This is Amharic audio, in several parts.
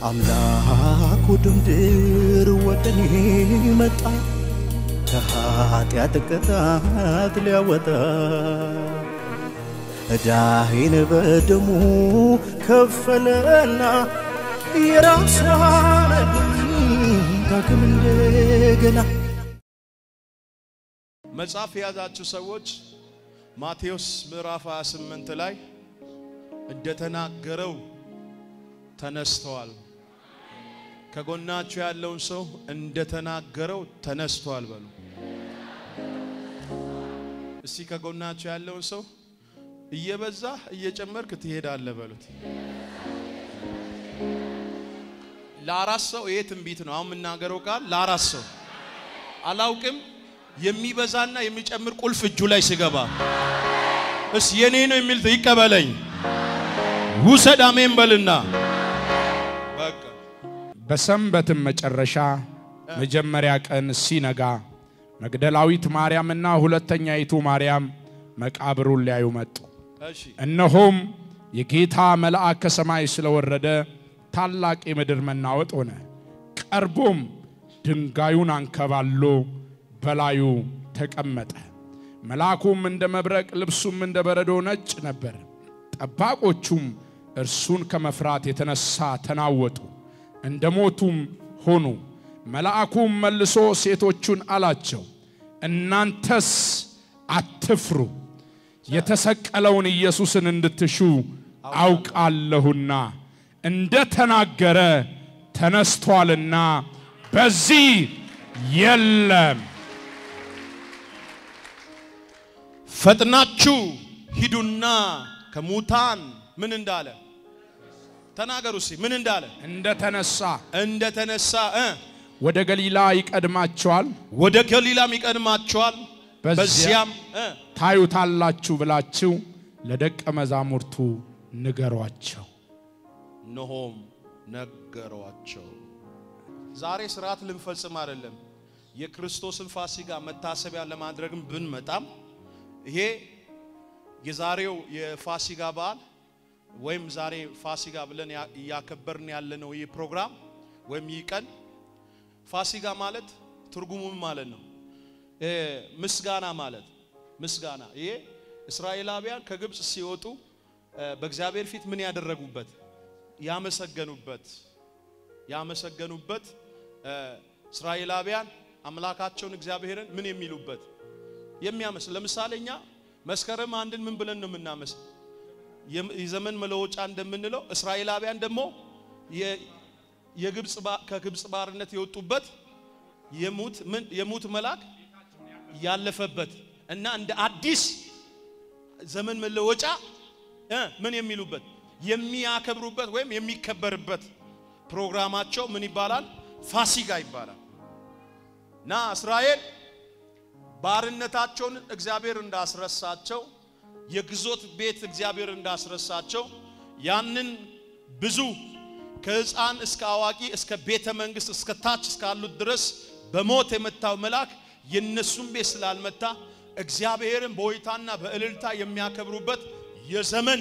አምላኩ ድምድር ወደ እኔ መጣ ከኃጢአት ቅጣት ሊያወጣ ዕዳዬን በደሙ ከፈለና የራሱ አረገኝ ዳግም እንደገና መጽሐፍ የያዛችሁ ሰዎች ማቴዎስ ምዕራፍ 28 ላይ እንደተናገረው ተነስተዋል። ከጎናችሁ ያለውን ሰው እንደተናገረው ተነስተዋል በሉ። እስቲ ከጎናችሁ ያለውን ሰው እየበዛ እየጨመርክ ትሄዳለህ በሉት። ለአራት ሰው ይሄ ትንቢት ነው። አሁን የምናገረው ቃል ለአራት ሰው አላውቅም የሚበዛና የሚጨምር ቁልፍ እጁ ላይ ሲገባ እስ የኔ ነው የሚል ይቀበለኝ ውሰድ አሜን በልና በቃ በሰንበትም መጨረሻ መጀመሪያ ቀን ሲነጋ መግደላዊት ማርያምና ሁለተኛይቱ ማርያም መቃብሩን ሊያዩ መጡ። እሺ እነሆም የጌታ መልአክ ከሰማይ ስለወረደ ታላቅ የምድር መናወጥ ሆነ። ቀርቦም ድንጋዩን አንከባሎ በላዩ ተቀመጠ። መልአኩም እንደ መብረቅ ልብሱም እንደ በረዶ ነጭ ነበር። ጠባቆቹም እርሱን ከመፍራት የተነሳ ተናወጡ፣ እንደ ሞቱም ሆኑ። መልአኩም መልሶ ሴቶቹን አላቸው፣ እናንተስ አትፍሩ፣ የተሰቀለውን ኢየሱስን እንድትሹ አውቃለሁና እንደ ተናገረ ተነስቷልና በዚህ የለም። ፈጥናችሁ ሂዱና ከሙታን ምን እንዳለ ተናገሩ እስቲ ምን እንዳለ እንደ ተነሳ እንደተነሳ እ ወደ ገሊላ ይቀድማቸዋል፣ ወደ ገሊላም ይቀድማቸዋል በዚያ በዚያም እ ታዩታላችሁ ብላችሁ ለደቀ መዛሙርቱ ንገሯቸው። እነሆም ነገሯቸው። ዛሬ ስርዓት ልንፈጽም አይደለም፣ የክርስቶስን ፋሲካ መታሰቢያ ለማድረግም ብንመጣም ይሄ የዛሬው የፋሲካ በዓል ወይም ዛሬ ፋሲካ ብለን ያ- እያከበርን ያለነው ይህ ፕሮግራም ወይም ይህ ቀን ፋሲካ ማለት ትርጉሙ ምን ማለት ነው? እ ምስጋና ማለት ምስጋና። ይሄ እስራኤላውያን ከግብፅ ሲወጡ እ በእግዚአብሔር ፊት ምን ያደረጉበት ያመሰገኑበት ያመሰገኑበት እ እስራኤላውያን አምላካቸውን እግዚአብሔርን ምን የሚሉበት የሚያመስ ለምሳሌ እኛ መስከረም አንድን ምን ብለን ነው የምናመስ የም- የዘመን መለወጫ እንደምንለው እስራኤላውያን ደግሞ የ- የግብፅ ባ- ከግብፅ ባርነት የወጡበት የሙት ምን የሙት መልአክ ያለፈበት እና እንደ አዲስ ዘመን መለወጫ እ ምን የሚሉበት የሚያከብሩበት ወይም የሚከበርበት ፕሮግራማቸው ምን ይባላል? ፋሲካ ይባላል። እና እስራኤል ባርነታቸውን እግዚአብሔር እንዳስረሳቸው የግዞት ቤት እግዚአብሔር እንዳስረሳቸው ያንን ብዙ ከሕፃን እስከ አዋቂ እስከ ቤተ መንግስት እስከ ታች እስካሉት ድረስ በሞት የመታው መልአክ የነሱን ቤት ስላልመታ እግዚአብሔርን በሆይታና በእልልታ የሚያከብሩበት የዘመን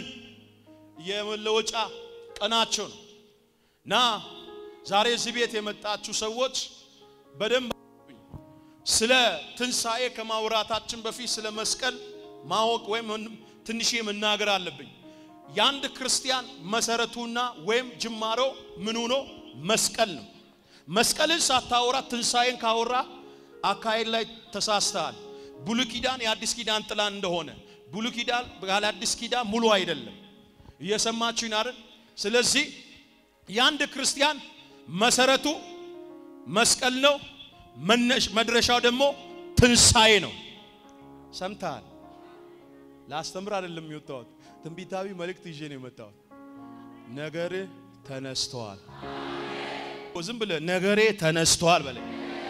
የመለወጫ ቀናቸው ነው እና ዛሬ እዚህ ቤት የመጣችሁ ሰዎች በደንብ ስለ ትንሣኤ ከማውራታችን በፊት ስለ መስቀል ማወቅ ወይም ትንሽ መናገር አለብኝ። የአንድ ክርስቲያን መሰረቱና ወይም ጅማሮ ምኑ ነው? መስቀል ነው። መስቀልን ሳታወራ ትንሣኤን ካወራ አካሄድ ላይ ተሳስተሃል። ብሉይ ኪዳን የአዲስ ኪዳን ጥላ እንደሆነ ብሉይ ኪዳን ያለ አዲስ ኪዳን ሙሉ አይደለም። እየሰማችሁኝ አይደል? ስለዚህ የአንድ ክርስቲያን መሰረቱ መስቀል ነው። መነሽ መድረሻው ደግሞ ትንሣኤ ነው። ሰምተሃል? ላስተምር አይደለም የወጣሁት፣ ትንቢታዊ መልእክት ይዤ ነው የመጣሁት። ነገሬ ተነስተዋል። ዝም ብለህ ነገሬ ተነስተዋል በለኝ።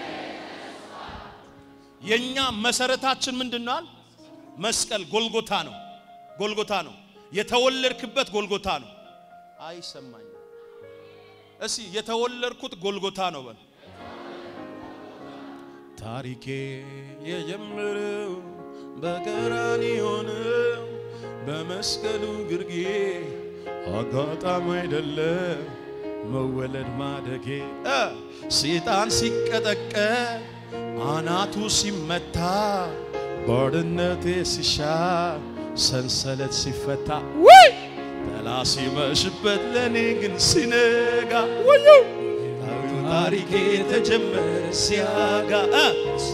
የኛ መሰረታችን ምንድነው? መስቀል ጎልጎታ ነው። ጎልጎታ ነው። የተወለድክበት ጎልጎታ ነው። አይሰማኝም። እስቲ የተወለድኩት ጎልጎታ ነው በል። ታሪኬ የጀመረው በቀራንዮ ነው፣ በመስቀሉ ግርጌ አጋጣሚ አይደለም። መወለድ ማደጌ እ ሰይጣን ሲቀጠቀጥ አናቱ ሲመታ ባርነቴ ሲሻር ሰንሰለት ሲፈታ ወይ ጠላ ሲመሽበት ለእኔ ግን ሲነጋ ወዮ ታሪኬ ተጀመረ ሲያጋ እ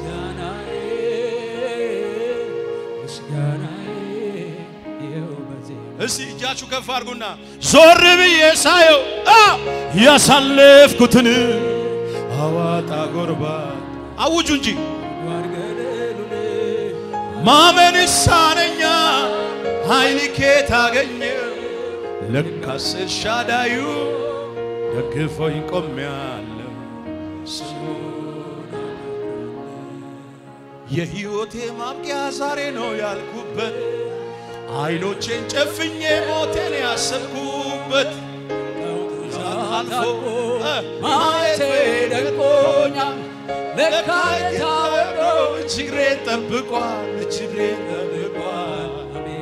እስቲ እጃችሁ ከፍ አድርጉና ዞር ብዬ ሳየው አ ያሳለፍኩትን አዋጣ ጎርባ አውጁ እንጂ ማመን ይሳነኛ ኃይል ኬት አገኘ ለካስ ኤልሻዳዩ ደግፎኝ ቆሜያለሁ ስሙን የሕይወቴ ማብቂያ ዛሬ ነው ያልኩበት አይኖቼን ጨፍኜ ሞቴን ያሰብኩበት አልፎ ማየቴ ደንቆኛል። ለካ የታወቀው እጅግሬን ጠብቋል፣ እጅግሬን ጠብቋል።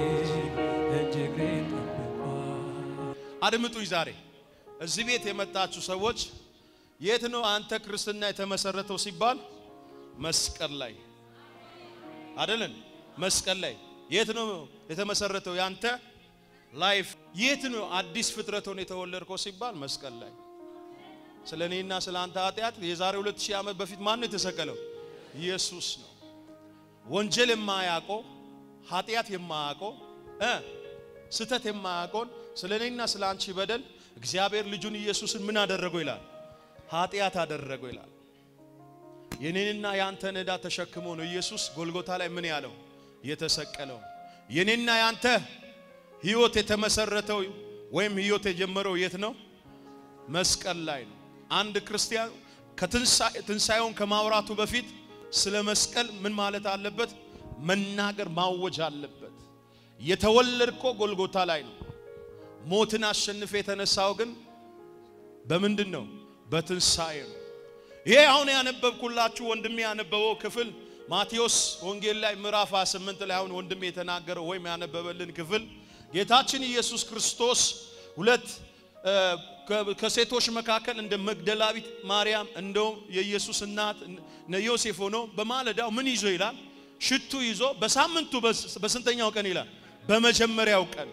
አድምጡኝ። ዛሬ እዚህ ቤት የመጣችሁ ሰዎች የት ነው አንተ ክርስትና የተመሰረተው ሲባል መስቀል ላይ አይደለን? መስቀል ላይ የት ነው የተመሰረተው ያንተ ላይፍ? የት ነው አዲስ ፍጥረት ሆነ የተወለድከው ሲባል መስቀል ላይ። ስለ እኔና ስለ አንተ ኃጢአት የዛሬ 2000 ዓመት በፊት ማን ነው የተሰቀለው? ኢየሱስ ነው። ወንጀል የማያውቀው ኃጢአት የማያውቀው እ ስተት የማያውቀውን ስለ እኔና ስለ አንቺ በደል እግዚአብሔር ልጁን ኢየሱስን ምን አደረገው ይላል? ኃጢአት አደረገው ይላል። የኔንና የአንተን ዕዳ ተሸክሞ ነው ኢየሱስ ጎልጎታ ላይ ምን ያለው የተሰቀለው። የኔና ያንተ ህይወት የተመሰረተው ወይም ህይወት የጀመረው የት ነው? መስቀል ላይ ነው። አንድ ክርስቲያን ከትንሣኤውን ከማውራቱ በፊት ስለ መስቀል ምን ማለት አለበት? መናገር ማወጅ አለበት። የተወለድከው ጎልጎታ ላይ ነው። ሞትን አሸንፈ የተነሳው ግን በምንድን ነው? በትንሣኤ ነው። ይሄ አሁን ያነበብኩላችሁ ወንድሜ ያነበበው ክፍል ማቴዎስ ወንጌል ላይ ምዕራፍ 28 ላይ አሁን ወንድሜ የተናገረው ወይም ያነበበልን ክፍል ጌታችን ኢየሱስ ክርስቶስ ሁለት ከሴቶች መካከል እንደ መግደላዊት ማርያም እንደውም የኢየሱስ እናት እነ ዮሴፍ ሆኖ በማለዳው ምን ይዞ ይላል? ሽቱ ይዞ በሳምንቱ በስንተኛው ቀን ይላል? በመጀመሪያው ቀን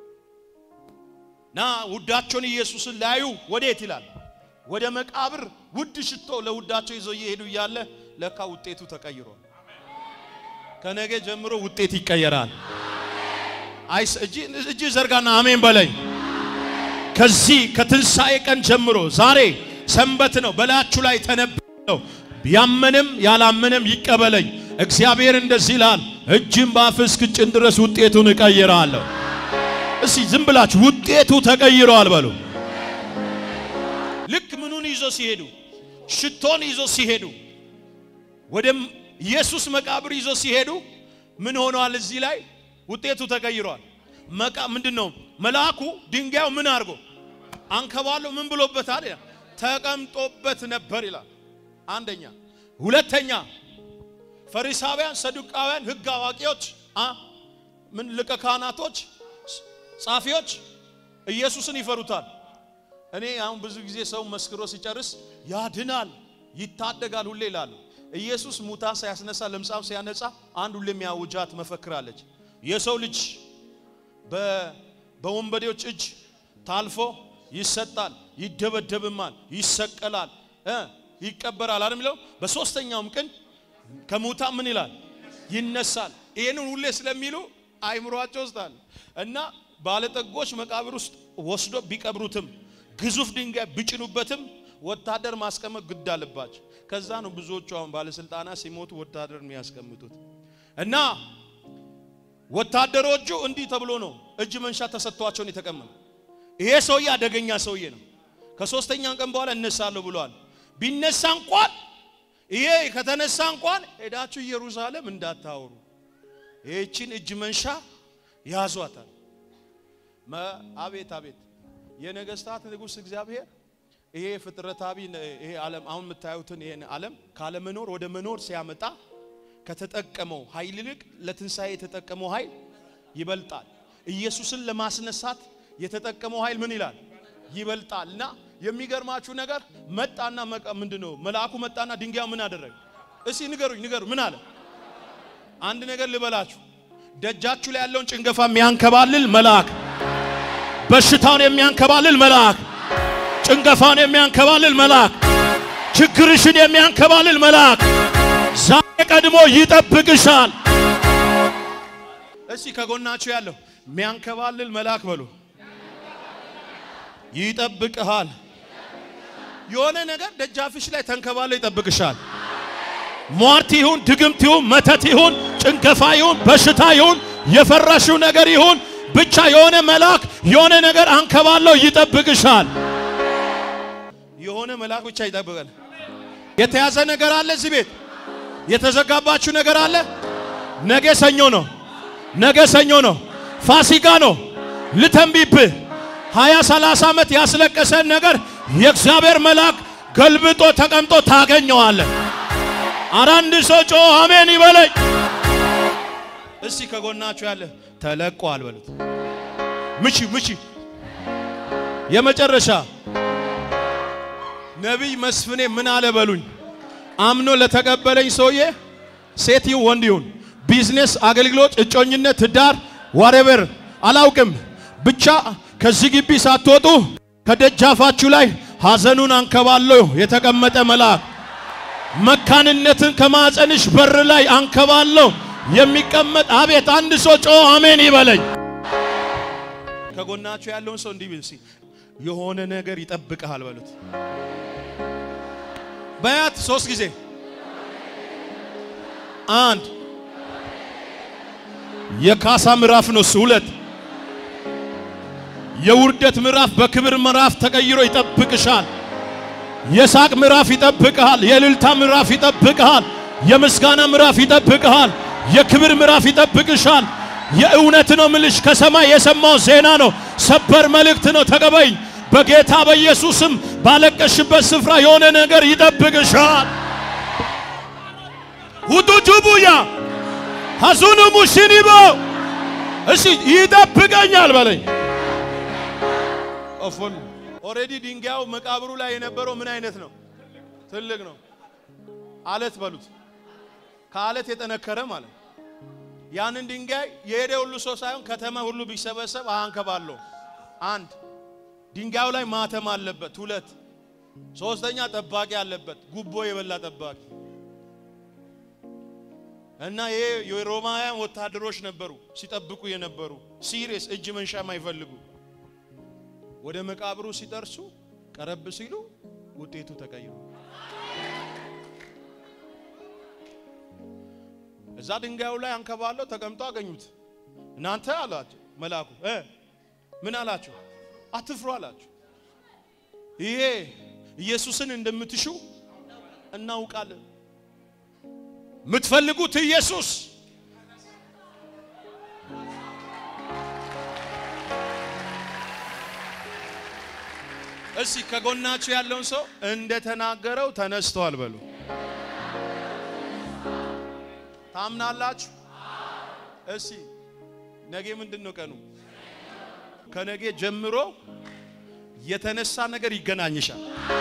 ና ውዳቸውን ኢየሱስን ላዩ ወዴት ይላል? ወደ መቃብር ውድ ሽቶ ለውዳቸው ይዘው እየሄዱ እያለ ለካ ውጤቱ ተቀይሯል። ከነገ ጀምሮ ውጤት ይቀየራል። አይስ እጅ ዘርጋና አሜን በለኝ። ከዚህ ከትንሣኤ ቀን ጀምሮ ዛሬ ሰንበት ነው፣ በላያችሁ ላይ ተነበለው። ያመንም ያላመንም ይቀበለኝ። እግዚአብሔር እንደዚህ ይላል፣ እጅም በአፍህ እስክጭን ድረስ ውጤቱን እቀይራለሁ። እስቲ ዝም ብላችሁ ውጤቱ ተቀይሯል በሉ። ልክ ምኑን ይዞ ሲሄዱ ሽቶን ይዞ ሲሄዱ ወደ ኢየሱስ መቃብር ይዞ ሲሄዱ ምን ሆኗል? እዚህ ላይ ውጤቱ ተቀይሯል። መቃ ምንድን ነው? መልአኩ ድንጋዩ ምን አድርጎ አንከባሎ ምን ብሎበታል? ይላል ተቀምጦበት ነበር ይላል። አንደኛ። ሁለተኛ ፈሪሳውያን፣ ሰዱቃውያን፣ ሕግ አዋቂዎች አ ምን ሊቀ ካህናቶች፣ ጻፊዎች ኢየሱስን ይፈሩታል። እኔ አሁን ብዙ ጊዜ ሰው መስክሮ ሲጨርስ ያድናል፣ ይታደጋል ሁሌ ይላሉ። ኢየሱስ ሙታን ሲያስነሳ ለምጻም ሲያነጻ አንድ ሁሌ የሚያውጃት መፈክራለች። የሰው ልጅ በወንበዴዎች እጅ ታልፎ ይሰጣል፣ ይደበደብማል፣ ይሰቀላል፣ ይቀበራል አይደል የሚለው በሶስተኛውም ቀን ከሙታን ምን ይላል ይነሳል። ይሄንን ሁሌ ስለሚሉ አይምሯቸው ውስጥ አለ እና ባለጠጎች መቃብር ውስጥ ወስዶ ቢቀብሩትም ግዙፍ ድንጋይ ቢጭኑበትም ወታደር ማስቀመጥ ግድ አለባቸው። ከዛ ነው ብዙዎቹ አሁን ባለስልጣናት ሲሞቱ ወታደር የሚያስቀምጡት እና ወታደሮቹ እንዲህ ተብሎ ነው እጅ መንሻ ተሰጥቷቸውን የተቀመጡ። ይሄ ሰውዬ አደገኛ ሰውዬ ነው። ከሶስተኛ ቀን በኋላ እነሳለሁ ብለዋል። ቢነሳ እንኳን ይሄ ከተነሳ እንኳን ሄዳችሁ ኢየሩሳሌም እንዳታወሩ፣ ይህችን እጅ መንሻ ያዟታል። አቤት አቤት የነገስታት ንጉሥ እግዚአብሔር ይሄ ፍጥረታዊ ይሄ ዓለም አሁን የምታዩትን ይሄን ዓለም ካለመኖር ወደ መኖር ሲያመጣ ከተጠቀመው ኃይል ይልቅ ለትንሣኤ የተጠቀመው ኃይል ይበልጣል። ኢየሱስን ለማስነሳት የተጠቀመው ኃይል ምን ይላል? ይበልጣል። እና የሚገርማችሁ ነገር መጣና መቃ- ምንድነው መልአኩ መጣና ድንጋዩ ምን አደረገ? እስቲ ንገሩኝ፣ ንገሩ ምን አለ? አንድ ነገር ልበላችሁ። ደጃችሁ ላይ ያለውን ጭንገፋ የሚያንከባልል መልአክ፣ በሽታውን የሚያንከባልል መልአክ፣ ጭንገፋውን የሚያንከባልል መልአክ፣ ችግርሽን የሚያንከባልል መልአክ ዛሬ ቀድሞ ይጠብቅሻል። እስቲ ከጎናችሁ ያለው የሚያንከባልል መልአክ በሉ ይጠብቅሃል። የሆነ ነገር ደጃፍሽ ላይ ተንከባሎ ይጠብቅሻል። ሟርት ይሁን ድግምት ይሁን መተት ይሁን ጭንገፋ ይሁን በሽታ ይሁን የፈራሽው ነገር ይሁን ብቻ የሆነ መልአክ የሆነ ነገር አንከባለው ይጠብቅሻል። የሆነ መልአክ ብቻ ይጠብቃል። የተያዘ ነገር አለ እዚህ ቤት የተዘጋባችሁ ነገር አለ። ነገ ሰኞ ነው። ነገ ሰኞ ነው። ፋሲካ ነው። ልተንቢብህ ሀያ ሰላሳ ዓመት ያስለቀሰን ነገር የእግዚአብሔር መልአክ ገልብጦ ተቀምጦ ታገኘዋለህ። ኧረ አንድ ሰው ጮ አሜን ይበለኝ። እስቲ ከጎናችሁ ያለ ተለቋል በሉት። ምቺ ምቺ። የመጨረሻ ነቢይ መስፍኔ ምን አለ በሉኝ። አምኖ ለተቀበለኝ ሰውዬ ሴት ይሁን ወንድ ይሁን ቢዝነስ፣ አገልግሎት፣ እጮኝነት፣ ትዳር ዋሬቨር አላውቅም ብቻ ከዚህ ግቢ ሳትወጡ ከደጃፋችሁ ላይ ሐዘኑን አንከባሎ የተቀመጠ መልአክ መካንነትን ከማፀንሽ በር ላይ አንከባሎ የሚቀመጥ አቤት አንድ ሰው ጮ አሜን ይበለኝ። ከጎናችሁ ያለውን ሰው እንዲህ ቢል የሆነ ነገር ይጠብቅሃል በሉት። በያት ሶስት ጊዜ አንድ የካሳ ምዕራፍ ነው እሱ። ሁለት የውርደት ምዕራፍ በክብር ምዕራፍ ተቀይሮ ይጠብቅሻል። የሳቅ ምዕራፍ ይጠብቅሃል። የእልልታ ምዕራፍ ይጠብቅሃል። የምስጋና ምዕራፍ ይጠብቅሃል። የክብር ምዕራፍ ይጠብቅሻል። የእውነት ነው ምልሽ፣ ከሰማይ የሰማው ዜና ነው። ሰበር መልእክት ነው። ተቀበይኝ። በጌታ በኢየሱስም ባለቀሽበት ስፍራ የሆነ ነገር ይጠብቅሻል። ሁቱ ጁቡያ ሐዙኑ ሙሽኒቦ እሺ ይጠብቀኛል በለኝ። ኦፎን ኦሬዲ ድንጋዩ መቃብሩ ላይ የነበረው ምን አይነት ነው? ትልቅ ነው። አለት በሉት። ከአለት የጠነከረ ማለት ነው። ያንን ድንጋይ የሄደ ሁሉ ሰው ሳይሆን ከተማ ሁሉ ቢሰበሰብ አያንከባለው። አንድ ድንጋዩ ላይ ማተም አለበት። ሁለት ሶስተኛ ጠባቂ አለበት። ጉቦ የበላ ጠባቂ እና ይሄ የሮማውያን ወታደሮች ነበሩ ሲጠብቁ የነበሩ ሲሪየስ እጅ መንሻ የማይፈልጉ ወደ መቃብሩ ሲደርሱ ቀረብ ሲሉ ውጤቱ ተቀይሮ እዛ ድንጋዩ ላይ አንከባለው ተቀምጦ አገኙት። እናንተ አላቸው መልአኩ እ ምን አላቸው? አትፍሩ አላቸው። ይሄ ኢየሱስን እንደምትሹ እናውቃለን። የምትፈልጉት ኢየሱስ እስቲ ከጎናችሁ ያለውን ሰው እንደተናገረው ተነስቷል በሉ። ታምናላችሁ? እስቲ ነገ ምንድን ነው ቀኑ? ከነገ ጀምሮ የተነሳ ነገር ይገናኝሻል።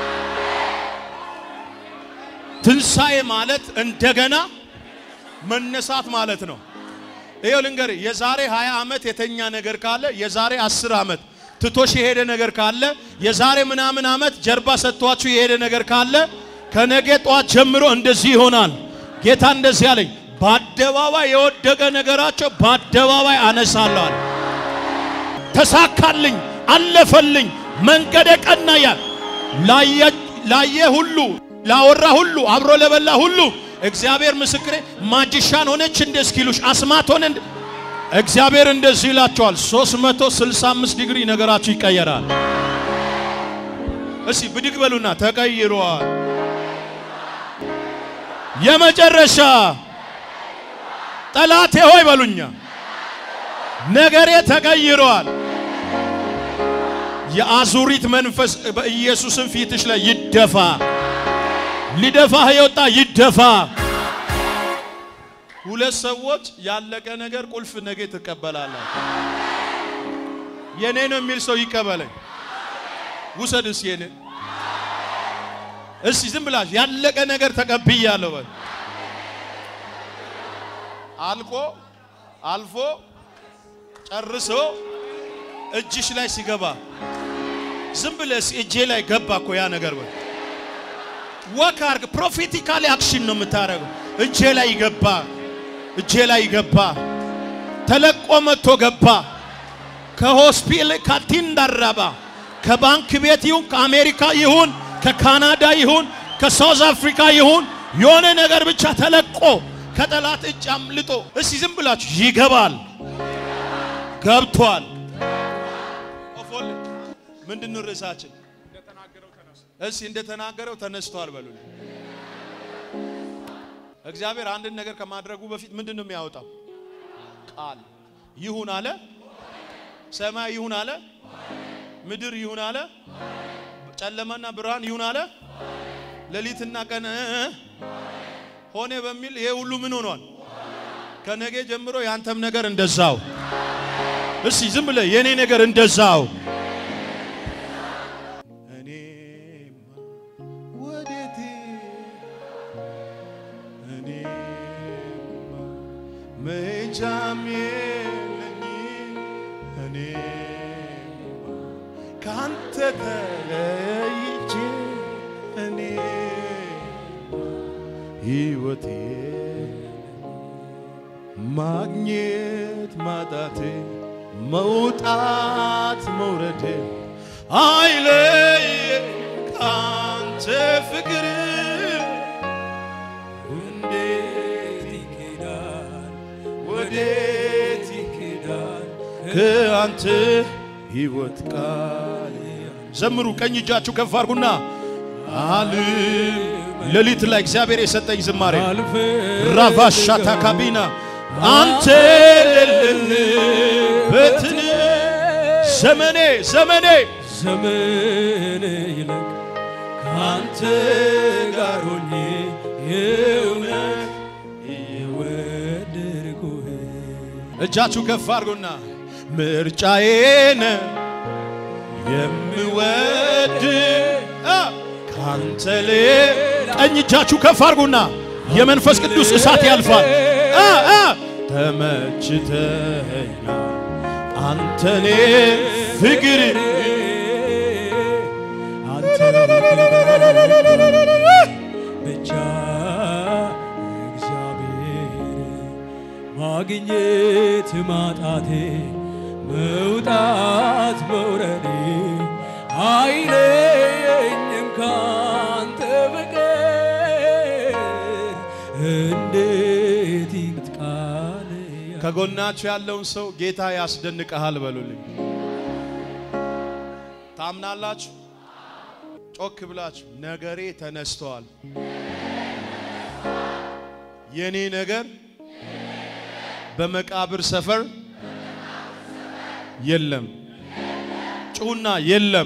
ትንሣኤ ማለት እንደገና መነሳት ማለት ነው። ይኸው ልንገር፣ የዛሬ 20 ዓመት የተኛ ነገር ካለ የዛሬ 10 ዓመት ትቶሽ የሄደ ነገር ካለ የዛሬ ምናምን ዓመት ጀርባ ሰጥቷችሁ የሄደ ነገር ካለ ከነገ ጧት ጀምሮ እንደዚህ ይሆናል። ጌታ እንደዚህ አለኝ፣ በአደባባይ የወደቀ ነገራቸው በአደባባይ አነሳለዋል። ተሳካልኝ፣ አለፈልኝ፣ መንገደ ቀና ያል ላየ ሁሉ ላወራ ሁሉ አብሮ ለበላ ሁሉ እግዚአብሔር ምስክሬ ማጅሻን ሆነች እንደ እስኪሉሽ አስማት ሆነ እንደ እግዚአብሔር እንደዚህ ይላቸዋል። 365 ዲግሪ ነገራችሁ ይቀየራል። እስቲ ብድግ በሉና ተቀይሯል። የመጨረሻ ጠላቴ ሆይ በሉኛ ነገሬ ተቀይሯል። የአዙሪት መንፈስ በኢየሱስን ፊትሽ ላይ ይደፋ። ሊደፋህ የወጣ ይደፋ። ሁለት ሰዎች ያለቀ ነገር ቁልፍ ነገ ትቀበላለህ። የኔ ነው የሚል ሰው ይቀበለኝ። ውሰድስ የኔ እስቲ ዝም ብላችሁ ያለቀ ነገር ተቀብያለሁ በል። አልቆ አልፎ ጨርሶ እጅሽ ላይ ሲገባ ዝም ብለህ እስኪ እጄ ላይ ገባ እኮ ያ ነገር በል። ወክ አርግ። ፕሮፌቲካሊ አክሽን ነው የምታደርገው። እጄ ላይ ገባ፣ እጄ ላይ ገባ፣ ተለቆ መጥቶ ገባ። ከሆስፒታል ከቲንዳራባ ከባንክ ቤት ይሁን ከአሜሪካ ይሁን ከካናዳ ይሁን ከሳውዝ አፍሪካ ይሁን የሆነ ነገር ብቻ ተለቆ ከጠላት እጅ አምልጦ እስቲ ዝም ብላችሁ ይገባል፣ ገብቷል። ኦፎል ምንድን ነው ርዕሳችን? እስቲ እንደተናገረው ተነስቷል በሉ። እግዚአብሔር አንድን ነገር ከማድረጉ በፊት ምንድን ነው የሚያወጣው? ቃል ይሁን አለ። ሰማይ ይሁን አለ። ምድር ይሁን አለ። ጨለማና ብርሃን ይሁን አለ። ሌሊትና ቀን እ እ ሆነ በሚል ይሄ ሁሉ ምን ሆኗል? ከነገ ጀምሮ ያንተም ነገር እንደዛው። እስቲ ዝም ብለህ የኔ ነገር እንደዛው እኔማ ወዴት እኔማ መሄጃም የለኝ እኔማ ካንተ ተለይቼ እኔማ ሕይወቴ ማግኘት ማጣቴ መውጣት መውረዴ አይለይ ካንተ ፍቅር እንዴት ይኬዳል ወዴት ይኬዳል ከአንተ ሕይወት ቃል ዘምሩ። ቀኝ እጃችሁ ከፍ አድርጉና አልም ሌሊት ላይ እግዚአብሔር የሰጠኝ ዝማሬ ራቫሻታ ካቢና አንተ የሌለበትን ዘመኔ ዘመኔ ዘመን ይለቅ ከአንተ ጋር ሆኜ የእውነት እየወደድኩህ እጃችሁ ከፍ አድርጉና ምርጫዬን የምወድ አ፣ ካንተ ሌላ ቀኝ እጃችሁ ከፍ አድርጉና የመንፈስ ቅዱስ እሳት ያልፋል። አ፣ አ፣ ተመችተኛል አንተኔ ፍቅር አንተ ብቻ እግዚአብሔር ማግኘት ማጣቴ መውጣት መውረዴ አይለየኝም ካንተ በቀር እንዴት ይጥቃል ከጎናችሁ ያለውን ሰው ጌታ ያስደንቀሃል በሉልኝ። ታምናላችሁ? ጮክ ብላችሁ ነገሬ ተነስተዋል። የኔ ነገር በመቃብር ሰፈር የለም። ጩና የለም።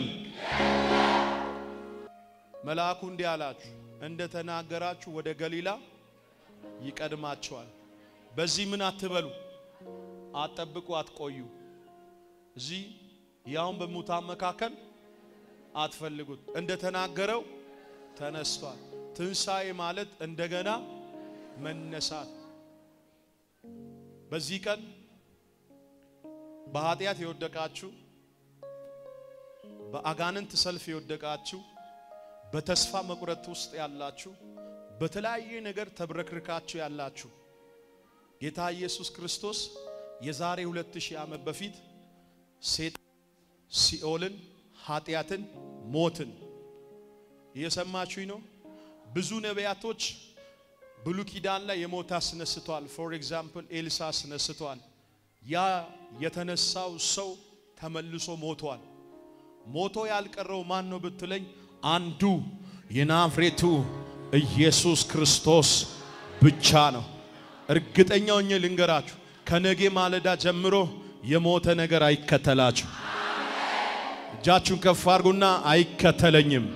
መልአኩ እንዲህ አላችሁ፣ እንደ ተናገራችሁ ወደ ገሊላ ይቀድማቸዋል። በዚህ ምን አትበሉ፣ አትጠብቁ፣ አትቆዩ። እዚህ ያውን በሙታን መካከል አትፈልጉት። እንደ ተናገረው ተነስቷል። ትንሣኤ ማለት እንደገና መነሳት። በዚህ ቀን በኃጢአት የወደቃችሁ፣ በአጋንንት ሰልፍ የወደቃችሁ፣ በተስፋ መቁረጥ ውስጥ ያላችሁ፣ በተለያየ ነገር ተብረክርካችሁ ያላችሁ ጌታ ኢየሱስ ክርስቶስ የዛሬ 2000 ዓመት በፊት ሴት ሲኦልን፣ ኃጢአትን፣ ሞትን እየሰማችሁኝ ነው። ብዙ ነቢያቶች ብሉ ኪዳን ላይ የሞት አስነስቷል። ፎር ኤግዛምፕል ኤልሳ አስነስቷል። ያ የተነሳው ሰው ተመልሶ ሞቷል። ሞቶ ያልቀረው ማን ነው ብትለኝ፣ አንዱ የናዝሬቱ ኢየሱስ ክርስቶስ ብቻ ነው። እርግጠኛው ሆኜ ልንገራችሁ፣ ከነጌ ማለዳ ጀምሮ የሞተ ነገር አይከተላችሁ። እጃችሁን ከፍ አድርጉና አይከተለኝም።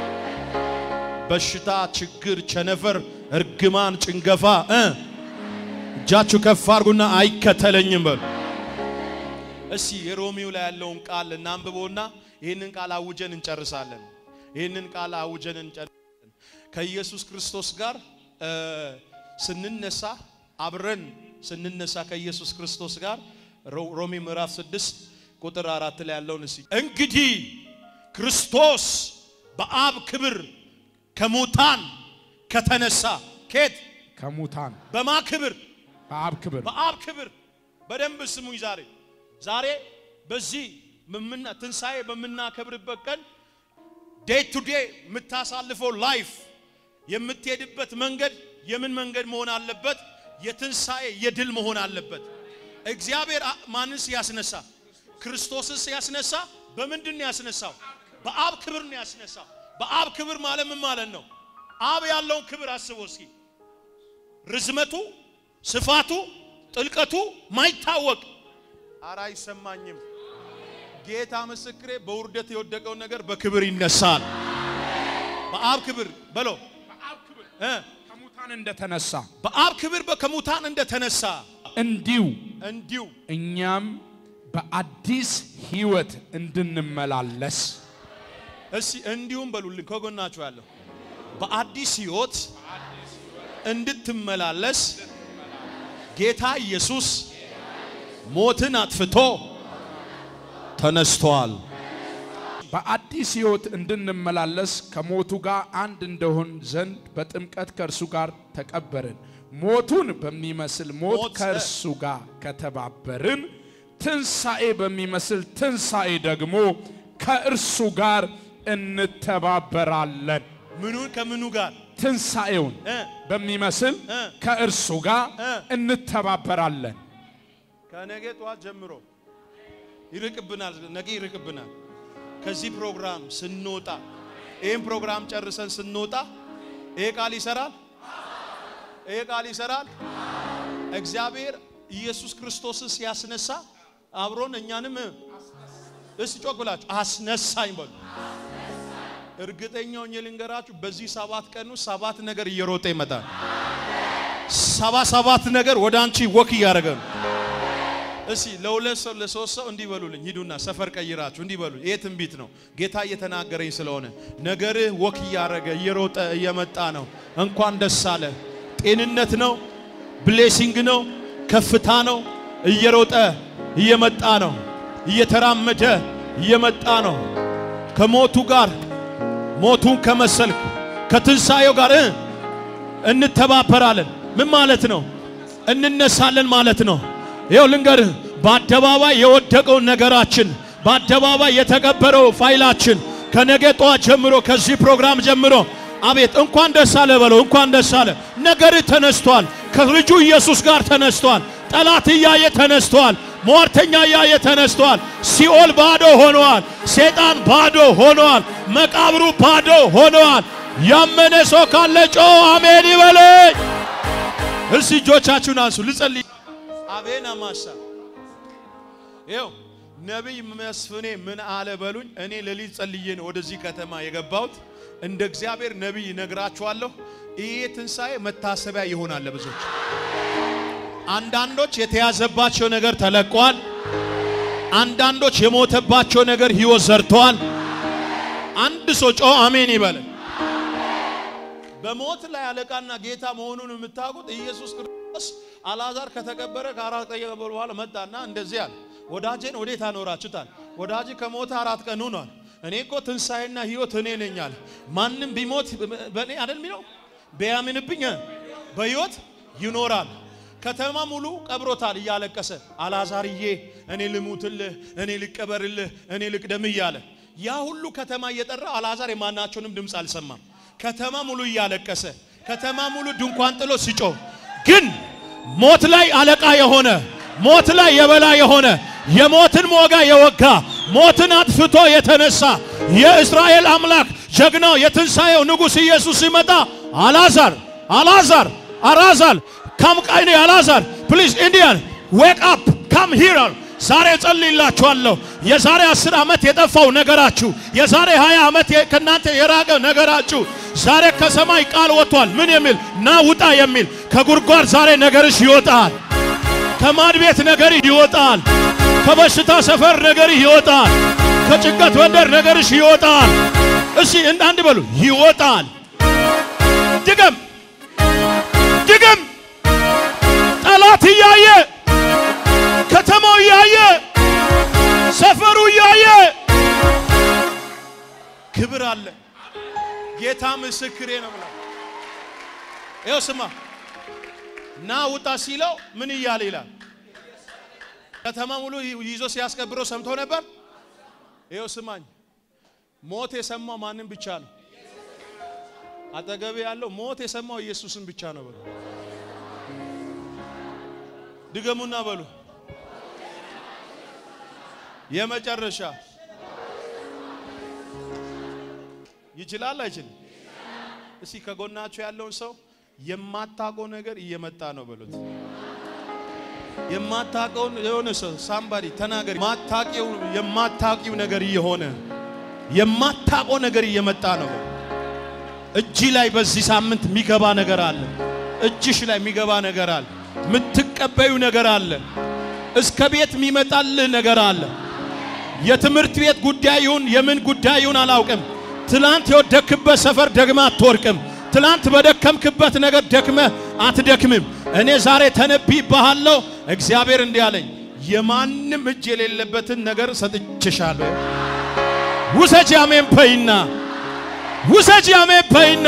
በሽታ፣ ችግር፣ ቸነፈር፣ እርግማን፣ ጭንገፋ እ እጃችሁ ከፍ አድርጉና አይከተለኝም በሉ። እስቲ የሮሚው ላይ ያለውን ቃል እናንብቦና ይህንን ቃል አውጀን እንጨርሳለን። ይህንን ቃል አውጀን እንጨርሳለን። ከኢየሱስ ክርስቶስ ጋር እ፣ ስንነሳ አብረን ስንነሳ ከኢየሱስ ክርስቶስ ጋር ሮ- ሮሜ ምዕራፍ 6 ቁጥር አራት ላይ ያለውን እስኪ እንግዲህ ክርስቶስ በአብ ክብር ከሙታን ከተነሳ ኬት ከሙታን በማ ክብር በአብ ክብር በአብ ክብር በደንብ ስሙኝ። ዛሬ ዛሬ በዚህ ምምና ትንሣኤ በምናከብርበት ቀን ዴይ ቱ ዴይ የምታሳልፈው ላይፍ የምትሄድበት መንገድ የምን መንገድ መሆን አለበት? የትንሣኤ የድል መሆን አለበት። እግዚአብሔር አ- ማንስ ያስነሳ? ክርስቶስስ ያስነሳ? በምንድን ነው ያስነሳው? በአብ ክብር ነው ያስነሳው። በአብ ክብር ማለት ምን ማለት ነው? አብ ያለውን ክብር አስበው እስኪ ርዝመቱ፣ ስፋቱ፣ ጥልቀቱ ማይታወቅ አራ አይሰማኝም። ጌታ ምስክሬ በውርደት የወደቀውን ነገር በክብር ይነሳል። በአብ ክብር በሎ በአብ ክብር እ ከሙታን እንደተነሳ በአብ ክብር ከሙታን እንደተነሳ እንዲሁ እንዲሁ እኛም በአዲስ ሕይወት እንድንመላለስ እስቲ እንዲሁም በሉልን ከጎናችሁ ያለው በአዲስ ሕይወት እንድትመላለስ ጌታ ኢየሱስ ሞትን አጥፍቶ ተነስቷል። በአዲስ ሕይወት እንድንመላለስ ከሞቱ ጋር አንድ እንደሆን ዘንድ በጥምቀት ከእርሱ ጋር ተቀበርን። ሞቱን በሚመስል ሞት ሞት፣ ከእርሱ ጋር ከተባበርን፣ ትንሣኤ በሚመስል ትንሣኤ ደግሞ ከእርሱ ጋር እንተባበራለን። ምኑን ከምኑ ጋር ትንሣኤውን እ በሚመስል እ ከእርሱ ጋር እ እንተባበራለን። ከነገ ጠዋት ጀምሮ ይርቅብናል፣ ነገ ይርቅብናል። ከዚህ ፕሮግራም ስንወጣ ይህን ፕሮግራም ጨርሰን ስንወጣ ይሄ ቃል ይሰራል፣ ይሄ ቃል ይሰራል። እግዚአብሔር ኢየሱስ ክርስቶስን ሲያስነሳ አብሮን እኛንም እስቲ ጮክ ብላችሁ አስነሳኝ በሉ። እርግጠኛ ሆኜ ልንገራችሁ በዚህ ሰባት ቀን ውስጥ ሰባት ነገር እየሮጠ ይመጣል። ሰባ ሰባት ነገር ወደ አንቺ ወክ እያደረገ ነው። እስቲ ለሁለት ሰው ለሶስት ሰው እንዲህ በሉልኝ፣ ሂዱና ሰፈር ቀይራችሁ እንዲህ በሉ። ይሄ ትንቢት ነው፣ ጌታ እየተናገረኝ ስለሆነ ነገርህ ወክ እያደረገ እየሮጠ እየመጣ ነው። እንኳን ደስ አለ። ጤንነት ነው፣ ብሌሲንግ ነው፣ ከፍታ ነው። እየሮጠ እየመጣ ነው፣ እየተራመደ እየመጣ ነው። ከሞቱ ጋር ሞቱን ከመሰልክ ከትንሣኤው ጋር እ እንተባበራለን። ምን ማለት ነው? እንነሳለን ማለት ነው። ይኸው ልንገርህ፣ በአደባባይ የወደቀውን ነገራችን፣ በአደባባይ የተቀበረው ፋይላችን ከነገ ጠዋት ጀምሮ ከዚህ ፕሮግራም ጀምሮ አቤት እንኳን ደስ አለ በለው። እንኳን ደስ አለ። ነገርህ ተነስቷል። ከልጁ ኢየሱስ ጋር ተነስቷል። ጠላት እያየ ተነስቷል። ሟርተኛ እያየ ተነስቷል። ሲኦል ባዶ ሆነዋል። ሰይጣን ባዶ ሆነዋል። መቃብሩ ባዶ ሆነዋል። ያመነ ሰው ካለ ጮ አሜን ይበለኝ። እስቲ እጆቻችሁን አንሱ ልጸልይ። አቤን አማሳ ይኸው ነቢይ መስፍኔ ምን አለ በሉኝ። እኔ ሌሊት ጸልዬ ነው ወደዚህ ከተማ የገባሁት። እንደ እግዚአብሔር ነቢይ ነግራችኋለሁ። ይሄ ትንሣኤ መታሰቢያ ይሆናል ለብዙዎች። አንዳንዶች የተያዘባቸው ነገር ተለቋል። አንዳንዶች የሞተባቸው ነገር ሕይወት ዘርተዋል። አንድ ሰው ጮ አሜን ይበለ። በሞት ላይ አለቃና ጌታ መሆኑን የምታውቁት ኢየሱስ ክርስቶስ አልዓዛር ከተቀበረ ከአራት ቀን ከቀበሩ በኋላ መጣና እንደዚህ አለ፣ ወዳጄን ወዴት አኖራችሁታል? ወዳጅ ከሞተ አራት ቀን ሆኗል። እኔ እኮ ትንሣኤና ሕይወት እኔ ነኝ አለ። ማንም ቢሞት በእኔ አይደል የሚለው ቢያምንብኝ በሕይወት ይኖራል። ከተማ ሙሉ ቀብሮታል እያለቀሰ አልዓዛርዬ እኔ ልሙትልህ፣ እኔ ልቀበርልህ፣ እኔ ልቅደም እያለ ያ ሁሉ ከተማ እየጠራ አልዓዛር የማናቸውንም ድምፅ አልሰማም። ከተማ ሙሉ እያለቀሰ ከተማ ሙሉ ድንኳን ጥሎ ሲጮህ ግን ሞት ላይ አለቃ የሆነ ሞት ላይ የበላ የሆነ የሞትን ሞጋ የወጋ ሞትን አጥፍቶ የተነሳ የእስራኤል አምላክ ጀግናው የትንሣኤው ንጉሥ ኢየሱስ ሲመጣ አልዓዛር አልዓዛር አልዓዛር ካም ቃይኔ አልዓዛር ፕሊዝ ኢንዲያን ዌክ አፕ ካም ሂር ዛሬ ጸልይላችኋለሁ። የዛሬ አስር ዓመት የጠፋው ነገራችሁ፣ የዛሬ 20 ዓመት ከእናንተ የራቀ ነገራችሁ ዛሬ ከሰማይ ቃል ወጥቷል። ምን የሚል ና ውጣ የሚል ከጉድጓድ ዛሬ ነገርሽ ይወጣል። ከማድ ቤት ነገርህ ይወጣል። ከበሽታ ሰፈር ነገርህ ይወጣል። ከጭንቀት መንደር ነገርሽ ይወጣል። እስቲ አንድ በሉ ይወጣል። ድገም ድገም። ጠላት እያየ ከተማው እያየ ሰፈሩ እያየ ክብር አለ። ጌታ ምስክሬ ነው ብላ ይኸው ስማ ና ውጣ ሲለው ምን እያለ ይላል። ከተማ ሙሉ ይዞ ሲያስቀብረው ሰምቶ ነበር። ይኸው ስማኝ፣ ሞት የሰማው ማንም ብቻ ነው። አጠገቤ ያለው ሞት የሰማው ኢየሱስን ብቻ ነው በሉ። ድገሙና በሉ የመጨረሻ ይችላል አይችልም? እስኪ ከጎናችሁ ያለውን ሰው የማታውቀው ነገር እየመጣ ነው በሉት። የማታውቀውን የሆነ ሰው ሳምባዲ ተናገሪ። ማታውቂው የማታውቂው ነገር እየሆነ የማታውቀው ነገር እየመጣ ነው በሉ። እጅ ላይ በዚህ ሳምንት የሚገባ ነገር አለ። እጅሽ ላይ የሚገባ ነገር አለ። የምትቀበዩ ነገር አለ። እስከ ቤት የሚመጣልህ ነገር አለ። የትምህርት ቤት ጉዳይ ይሁን የምን ጉዳይ ይሁን አላውቅም። ትላንት የወደክበት ሰፈር ደግመ አትወርቅም። ትላንት በደከምክበት ነገር ደክመ አትደክምም። እኔ ዛሬ ተነብይብሃለሁ። እግዚአብሔር እንዲህ አለኝ፣ የማንም እጅ የሌለበትን ነገር ሰጥቼሻለሁ። ውሰጅ አሜን በይና ውሰጅ አሜን በይና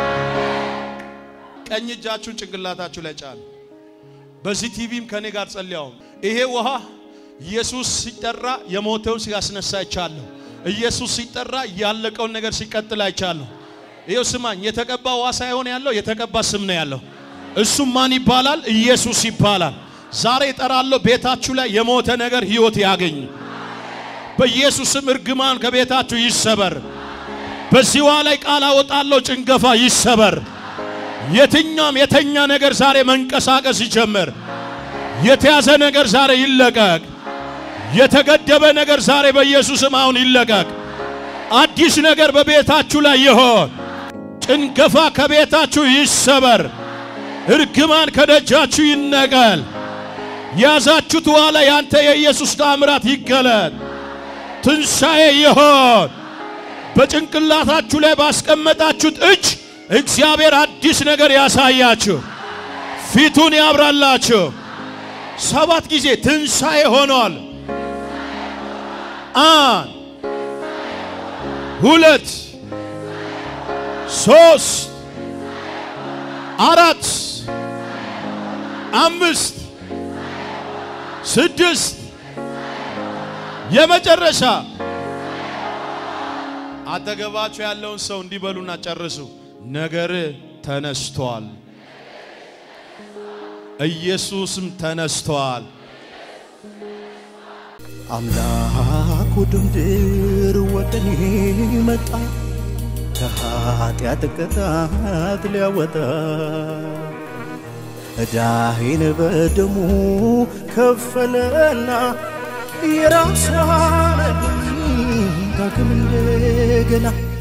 ቀኝ እጃችሁን ጭንቅላታችሁ ላይ ጫኑ። በዚህ ቲቪም ከኔ ጋር ጸልያው። ይሄ ውሃ ኢየሱስ ሲጠራ የሞተውን ሲያስነሳ አይቻለሁ። ኢየሱስ ሲጠራ ያለቀውን ነገር ሲቀጥል አይቻለሁ። ይኸው ስማኝ፣ የተቀባ ውሃ ሳይሆን ያለው የተቀባ ስም ነው ያለው። እሱም ማን ይባላል? ኢየሱስ ይባላል። ዛሬ እጠራለሁ፣ ቤታችሁ ላይ የሞተ ነገር ሕይወት ያገኝ። በኢየሱስም እርግማን ከቤታችሁ ይሰበር። በዚህ ውሃ ላይ ቃል አወጣለሁ፣ ጭንገፋ ይሰበር። የትኛውም የተኛ ነገር ዛሬ መንቀሳቀስ ይጀምር። የተያዘ ነገር ዛሬ ይለቀቅ። የተገደበ ነገር ዛሬ በኢየሱስም አሁን ይለቀቅ። አዲስ ነገር በቤታችሁ ላይ ይሆን። ጭንገፋ ከቤታችሁ ይሰበር። እርግማን ከደጃችሁ ይነቀል። ያዛችሁት ውሃ ላይ ያንተ የኢየሱስ ታምራት ይገለጥ። ትንሣኤ ይሆን። በጭንቅላታችሁ ላይ ባስቀመጣችሁት እጅ እግዚአብሔር አዲስ ነገር ያሳያችሁ፣ ፊቱን ያብራላችሁ። ሰባት ጊዜ ትንሣኤ ሆኗል። አንድ ሁለት ሶስት አራት አምስት ስድስት የመጨረሻ አጠገባችሁ ያለውን ሰው እንዲበሉና ጨርሱ። ነገር ተነስቷል። ኢየሱስም ተነስቷል። አምላኩ ድምድር ወደ እኔ መጣ ከኃጢአት ቅጣት ሊያወጣ ዕዳዬን በደሙ ከፈለና የራሱ አረገኝ ዳግም እንደገና